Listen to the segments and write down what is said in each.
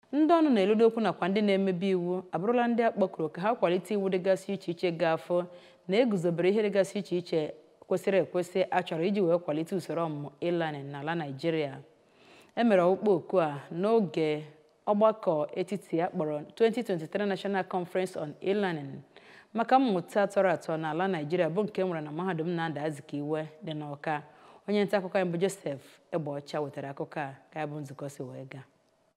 ndị ọnụ na-eludo okwu nakwa ndị na-emebi iwu abụrụla ndị a kpọkuru ka ha kwalite iwu dịgasị iche iche ga-afọ na eguzobere ihe dịgasị iche iche kwesịrị ekwesị a chọrọ iji wee kwalite usoro ọmụmụ e-learning n'ala Naịjirịa e mere ọkpụkpọ oku a n'oge ọgbakọ etiti a kpọrọ 2023 National Conference on E-Learning maka mmụta tọrọ atọ n'ala Naịjirịa bụ nke nwere na mahadum Nnamdi Azikiwe dị n'Awka onye nta akụkọ anyị bụ Joseph Egbeọcha wetara akụkọ a ka ya bụ nzukọ si wee gaa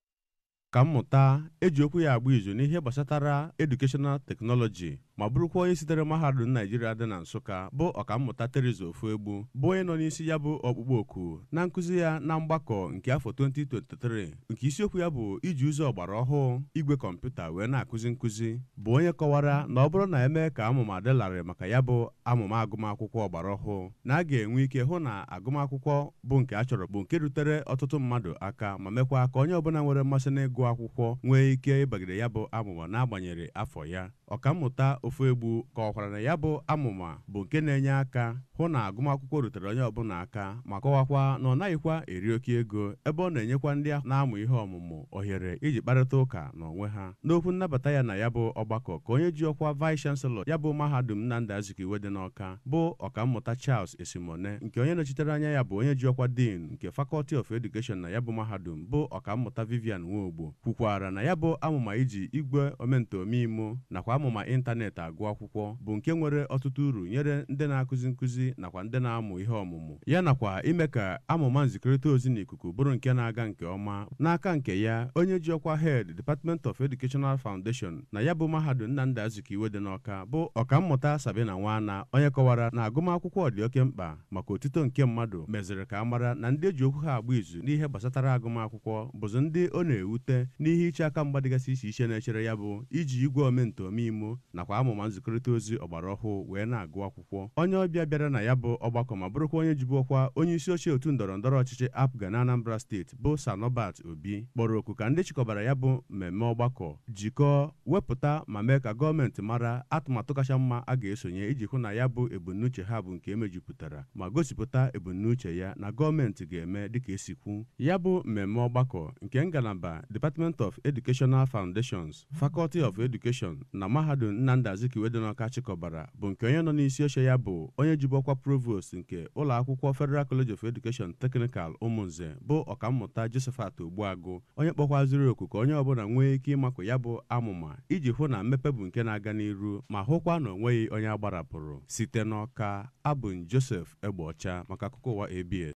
ka mmụta eji okwu ya agba izu n'ihe gbasatara edukeshọnal teknọlọji ma bụrụkwa onye sitere mahadum naijiria dị na nsụka bụ ọkammụta Teresa Ofuegbu bụ onye nọ n'isi ya bụ ọkpụkpọ oku na nkụzi ya na mgbakọ nke afọ 2023 nke isiokwu ya bụ iji ụzọ ọgbara ọhụụ igwe kọmputa wee na-akụzi nkụzi bụ onye kọwara na ọ bụrụ na eme ka amụma dị larịị maka ya bụ amụma agụmakwụkwọ ọgbara ọhụụ na a ga-enwe ike hụ na agụmakwụkwọ bụ nke a chọrọ bụ nke rutere ọtụtụ mmadụ aka ma mekwa ka onye ọbụla nwere mmasị n'ịgụ akwụkwọ nwee ike ịbagide ya bụ amụma n'agbanyeghị afọ ya ọkammụta Ofuegbu kọwakwara na ya bụ amụma bụ nke na-enye aka hụ na agụmakwụkwọ rutere onye ọbụla aka ma kọwakwa na ọ naghịkwa eri oke ego ebe ọ na-enyekwa ndị na-amụ ihe ọmụmụ ohere iji kparịta ụka n'onwe ha n'okwu nnabata ya na ya bụ ọgbakọ ka onye ji ọkwa vice chancellor ya bụ mahadum Nnamdi Azikiwe dị n'Awka bụ ọkammụta Charles Esimone nke onye nọchitere anya ya bụ onye ji ọkwa dean nke Faculty of Education na ya bụ mahadum bụ ọkammụta Vivian Nwogbo kwukwara na ya bụ amụma iji igwe omentomimo nakwa amụma ịntanetị agụ akwụkwọ bụ nke nwere ọtụtụ uru nyere ndị na-akụzi nkụzi nakwa ndị na-amụ ihe ọmụmụ ya nakwa ime ka amụma nzikọrịta ozi n'ikuku bụrụ nke na-aga nke ọma n'aka nke ya onye ji ọkwa head Department of Educational Foundation na ya bụ mahadum Nnamdi Azikiwe dị n'Awka bụ ọkammụta Sabina Nwana onye kọwara na agụmakwụkwọ dị oke mkpa maka otito nke mmadụ meziri ka a mara na ndị eji okwu ha agba izu n'ihe gbasatara agụmakwụkwọ bụzi ndị ọ na-ewute n'ihe iche aka mgba dịgasị iche iche na-echere ya bụ iji igwe omentomimo nakwa amụma nzikọrịta ozi ọgbara ọhụụ wee na-agụ akwụkwọ onye ọbịa bịara na ya bụ ọgbakọ ma bụrụkwa onye jibu ọkwa onye isi oche otu ndọrọ ndọrọ ọchịchị APGA na Anambra steeti bụ Sanobat Obi kpọrọ oku ka ndị chịkọbara ya bụ mmemme ọgbakọ jikọọ wepụta ma mee ka gọọmenti mara atụmatụ kacha mma a ga-esonye iji hụ na ya bụ ebumnuche ha bụ nke emejupụtara ma gosipụta ebumnuche ya na gọọmenti ga-eme dịka esikwu ya bụ mmemme ọgbakọ nke ngalaba Department of Educational Foundations Faculty of Education na mahadum Nnamdi Azikiwe dị n'Awka chịkọbara bụ nke onye nọ n'isi oche ya bụ onye jibu ọkwa provost nke ụlọ akwụkwọ Federal College of Education Technical Ụmụnze bụ ọkammụta Josephat Ogbuagụ onye kpọkwaziri oku ka onye ọbụla nwee ike ịmakụ ya bụ amụma iji hụ na mmepe bụ nke na-aga n'iru ma hụkwa na onweghị onye agbarapụrụ site n'Awka abụ Joseph Egbeọcha maka akụkọ ụwa ABS